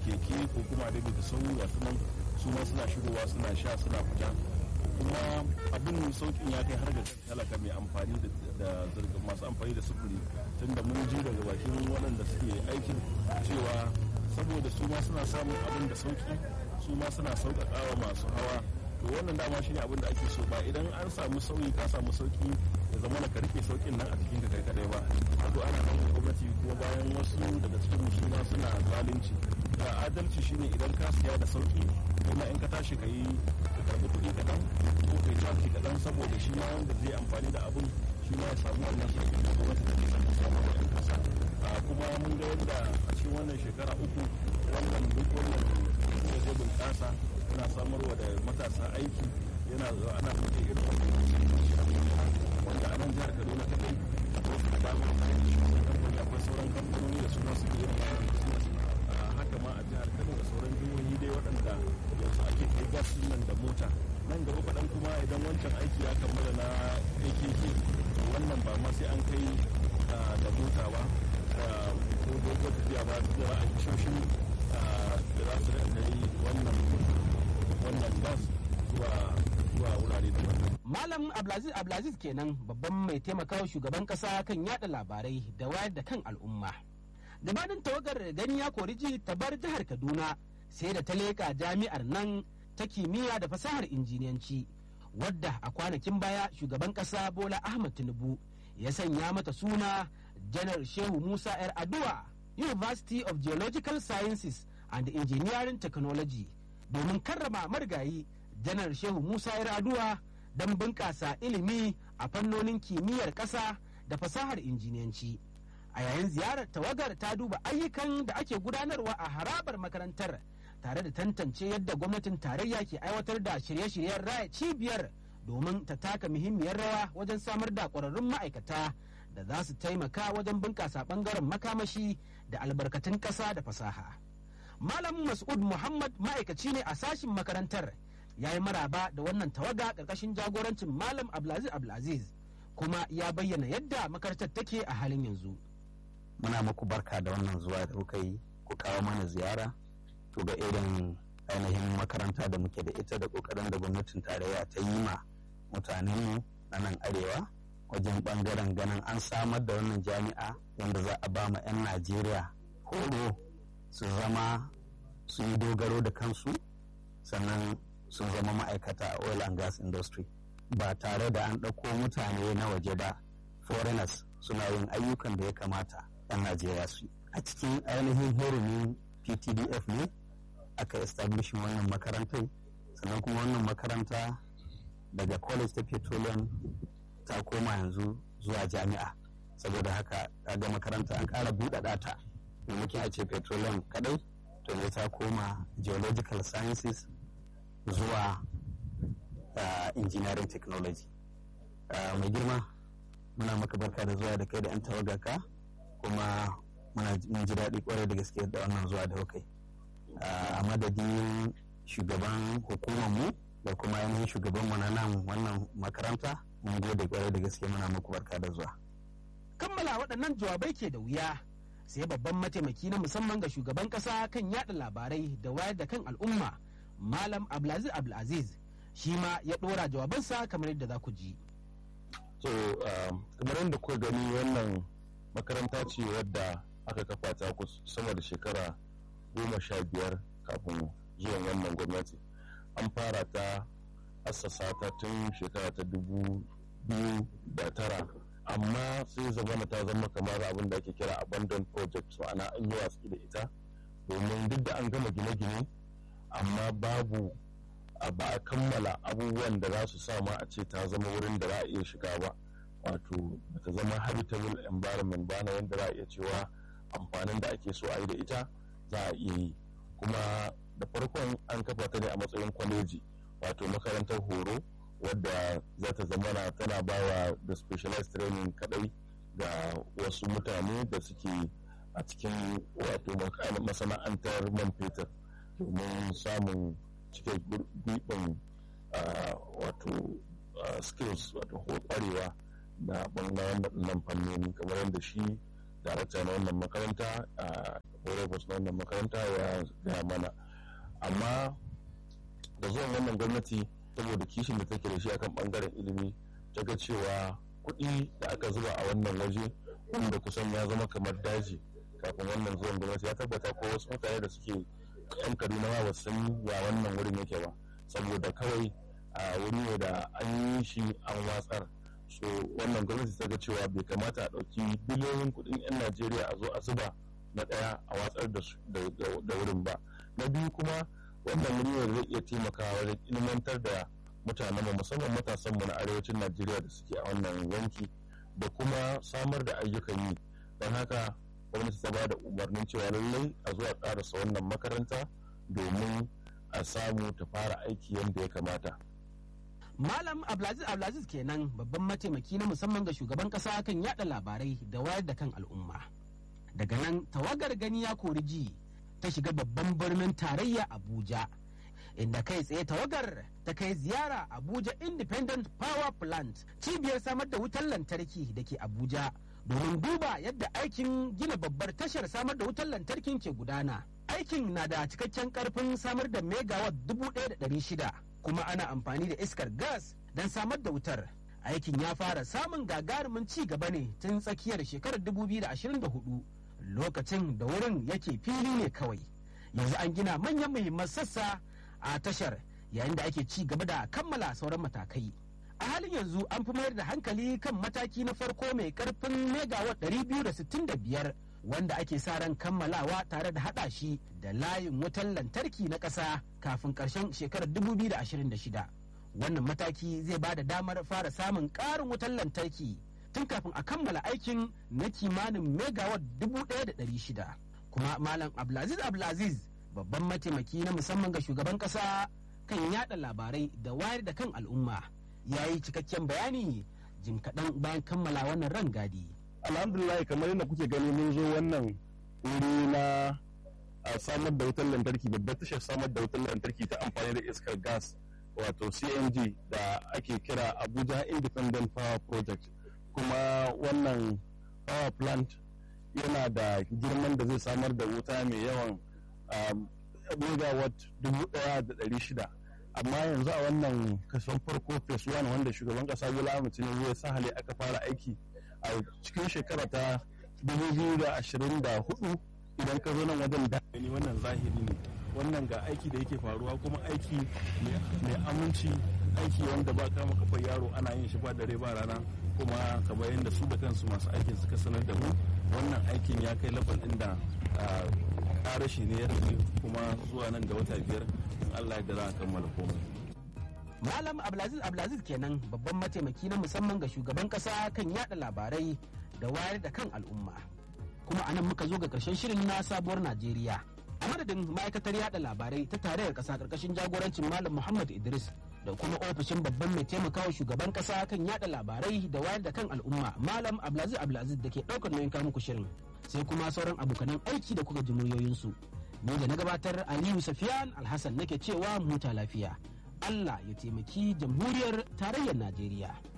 keke ko kuma da da sau ga su nan su ma suna shigowa suna sha suna fita kuma abin saukin ya kai har ga talaka mai amfani da zirga masu amfani da sufuri tunda mun ji daga bakin waɗanda suke aikin cewa saboda su ma suna samun abin da sauki su ma suna sauƙaƙawa masu hawa to wannan dama shine abin da ake so ba idan an samu sauyi ka samu sauki ya zama na karfe saukin nan a cikin ka kai kadai ba wato ana nan gwamnati kuma bayan wasu daga cikin su ma suna zalunci da adalci shine idan ka siya da sauki kuma in ka tashi ka yi ka karɓi kuɗi kaɗan ko kai caji kaɗan saboda shi ma wanda zai amfani da abun shi ma ya samu wannan sauki da gwamnati da ke son samu wa 'yan kasa kuma mun ga yadda a cikin wannan shekara uku wannan duk wannan da zai bunƙasa yana samarwa da matasa aiki yana zuwa ana buɗe irin wanda a nan jihar kaduna kadai wasu da dama kamfani akwai sauran kamfanoni da suna su irin wannan business haka ma a jihar kano da sauran jihohi dai waɗanda yanzu ake kai gas nan da mota nan gaba kaɗan kuma idan wancan aiki ya kammala na akk wannan ba ma sai an kai da mota ba ko dogon tafiya ba da a tashoshin da za su yi wannan wannan gas zuwa zuwa wurare daban Malam Abdulaziz Abdulaziz kenan babban mai taimakawa shugaban kasa kan yada labarai da wayar da kan al'umma. Gabanin tawagar gani ya koriji ta bar jihar Kaduna sai da ta leƙa jami'ar nan ta kimiyya da fasahar injiniyanci wadda a kwanakin baya shugaban kasa Bola Ahmad Tinubu ya sanya mata suna Janar Shehu Musa 'yar Aduwa University of Geological Sciences and Engineering Technology domin karrama marigayi Janar Shehu Musa 'yar Aduwa don bunƙasa ilimi a fannonin kimiyyar ƙasa da fasahar injiniyanci. A yayin ziyarar tawagar ta duba ayyukan da ake gudanarwa a harabar makarantar tare da tantance yadda gwamnatin tarayya ke aiwatar da shirye-shiryen raya cibiyar domin ta taka muhimmiyar rawa wajen samar da ƙwararrun ma'aikata da za su taimaka wajen bunƙasa ɓangaren makamashi da albarkatun ƙasa da fasaha. Malam Mas'ud Muhammad ma'aikaci ne a sashin makarantar ya yi maraba da wannan tawaga ƙarƙashin jagorancin Malam Abdulaziz Abdulaziz kuma ya bayyana yadda makarantar take a halin yanzu. Muna muku barka da wannan zuwa da kuka yi ku kawo mana ziyara to ga irin ainihin makaranta da muke da ita da ƙoƙarin da gwamnatin tarayya ta yi ma mutanenmu na nan arewa wajen ɓangaren ganin an samar da wannan jami'a wanda za a ba ma 'yan Najeriya horo su zama su yi dogaro da kansu sannan sun zama ma'aikata a oil and gas industry ba tare da an ɗauko mutane na waje ba foreigners suna yin ayyukan da ya kamata 'yan najeriya su a cikin ainihin hurumin ptdf ne aka establishin wannan makarantar sannan kuma wannan makaranta daga college ta petroleum ta koma yanzu zuwa jami'a saboda haka ga makaranta an ƙara buɗaɗa ta maimakon a ce petroleum kadai to ne ta koma geological sciences zuwa uh, engineering technology uh, mai girma muna maka barka da zuwa da kai da 'yan tawagaka kuma muna ji daɗi kwarai da gaske da wannan zuwa da kai uh, a madadin shugaban hukumarmu da kuma ainihin shugaban mu na nan wannan makaranta mun gode kwarai da gaske muna muku barka da zuwa kammala waɗannan jawabai ke da wuya sai babban mataimaki na musamman ga shugaban kasa kan yada labarai da wayar da kan al'umma malam abdulaziz abdulaziz shi ma ya dora jawabansa kamar yadda za ku ji so kamar yadda kuka gani wannan makaranta ce wadda aka kafa ta sama da shekara goma sha biyar kafin zuwan wannan gwamnati an fara ta assasa ta tun shekara ta dubu biyu da tara amma sai zamana ta zama kamar abin da ake kira abandon project ma'ana an yi watsi da ita domin duk da an gama gine-gine amma babu ba a kammala abubuwan da za su sama a ce ta zama wurin da za a iya shiga ba wato ta zama habitable environment ba na yadda za a iya cewa amfanin da ake so a yi da ita za a iya yi kuma da farkon an kafa ta ne a matsayin kwaleji wato makarantar horo wadda za ta zamana tana bawa da specialized training kadai ga wasu mutane da suke a cikin wato masana'antar man fetur domin samun cike gwiɓin wato skills wato kwarewa na ɓangaren nan fannoni kamar yadda shi darakta na wannan makaranta provost na wannan makaranta ya gaya mana amma da zuwan wannan gwamnati saboda kishin da take da shi akan bangaren ilimi ta ga cewa kuɗi da aka zuba a wannan waje wanda kusan ya zama kamar daji kafin wannan zuwan gwamnati ya tabbata ko wasu mutane da suke yan kaduna ma ba san ya wannan wurin yake ba saboda kawai a wuri ne da an yi shi an watsar so wannan gwamnati ta ga cewa bai kamata a ɗauki biliyoyin kuɗin 'yan najeriya a zo a zuba na ɗaya a watsar da wurin ba na biyu kuma wannan wuri ne zai iya taimakawa wajen ilmantar da mutanenmu musamman matasanmu na arewacin najeriya da suke a wannan yanki da kuma samar da ayyukan yi don haka gwamnati ta ba da umarnin cewa lallai a zuwa karasa wannan makaranta domin a samu ta fara aiki yadda ya kamata Malam Abdulaziz Abdulaziz kenan babban mataimaki na musamman ga shugaban kasa kan yada labarai da wayar da kan al'umma. Daga nan tawagar gani ya kori ji ta shiga babban birnin tarayya Abuja. Inda kai tsaye tawagar ta kai ziyara Abuja Independent Power Plant cibiyar samar da wutar lantarki da ke Abuja domin duba yadda aikin gina babbar tashar samar da wutar lantarkin ke gudana. Aikin na da cikakken karfin samar da megawatt dubu ɗaya da ɗari shida kuma ana amfani da iskar gas don samar da wutar. Aikin ya fara samun gagarumin ci gaba ne tun tsakiyar shekarar 2024 lokacin da wurin yake fili ne kawai. Yanzu an gina manyan muhimman sassa a tashar yayin da ake ci gaba da kammala sauran matakai. A halin yanzu an fi mayar da hankali kan mataki na farko mai karfin megawatt 265 wanda ake sa ran kammalawa tare da hada shi da layin wutar lantarki na ƙasa kafin ƙarshen shekarar 2026 wannan mataki zai ba da damar fara samun ƙarin wutar lantarki tun kafin a kammala aikin na kimanin megawatt 1,600 kuma malam abdulaziz abdulaziz babban mataimaki na musamman ga shugaban ƙasa kan yada labarai da wayar da kan al'umma ya yi cikakken bayani jim kaɗan bayan kammala wannan rangadi. alhamdulillah kamar yadda kuke gani mun zo wannan wuri na a samar da wutar lantarki babbar tashar samar da wutar lantarki ta amfani da iskar gas wato cng da ake kira abuja independent power project kuma wannan power plant yana da girman da zai samar da wuta mai yawan megawatt dubu daya da dari shida amma yanzu a wannan kason farko phase one wanda shugaban kasa bola ahmed tinubu ya sa hali aka fara aiki a cikin shekara ta 2024 idan ka zo nan wajen da ni wannan zahiri ne wannan ga aiki da yake faruwa kuma aiki mai aminci aiki wanda ba kama kafar yaro ana yin shi ba dare ba rana kuma kamar yadda su da kansu masu aikin suka sanar da mu wannan aikin ya kai lafal ɗin da ƙarashi ne ya rage kuma zuwa nan da wata biyar in allah ya za a kammala komai Malam Abdulaziz Abdulaziz kenan babban mataimaki na musamman ga shugaban kasa kan yada labarai da wayar da kan al'umma. Kuma a nan muka zo ga karshen shirin na sabuwar Najeriya. A madadin ma'aikatar yada labarai ta tarayyar kasa karkashin jagorancin Malam Muhammad Idris da kuma ofishin babban mai taimakawa shugaban kasa kan yada labarai da wayar da kan al'umma Malam Abdulaziz Abdulaziz da ke daukar nauyin muku shirin. Sai kuma sauran abokanan aiki da kuka ji muryoyinsu. Ni da na gabatar Aliyu Safiyan Alhassan nake cewa mu huta lafiya. Allah ya taimaki jamhuriyar tarayyar Najeriya.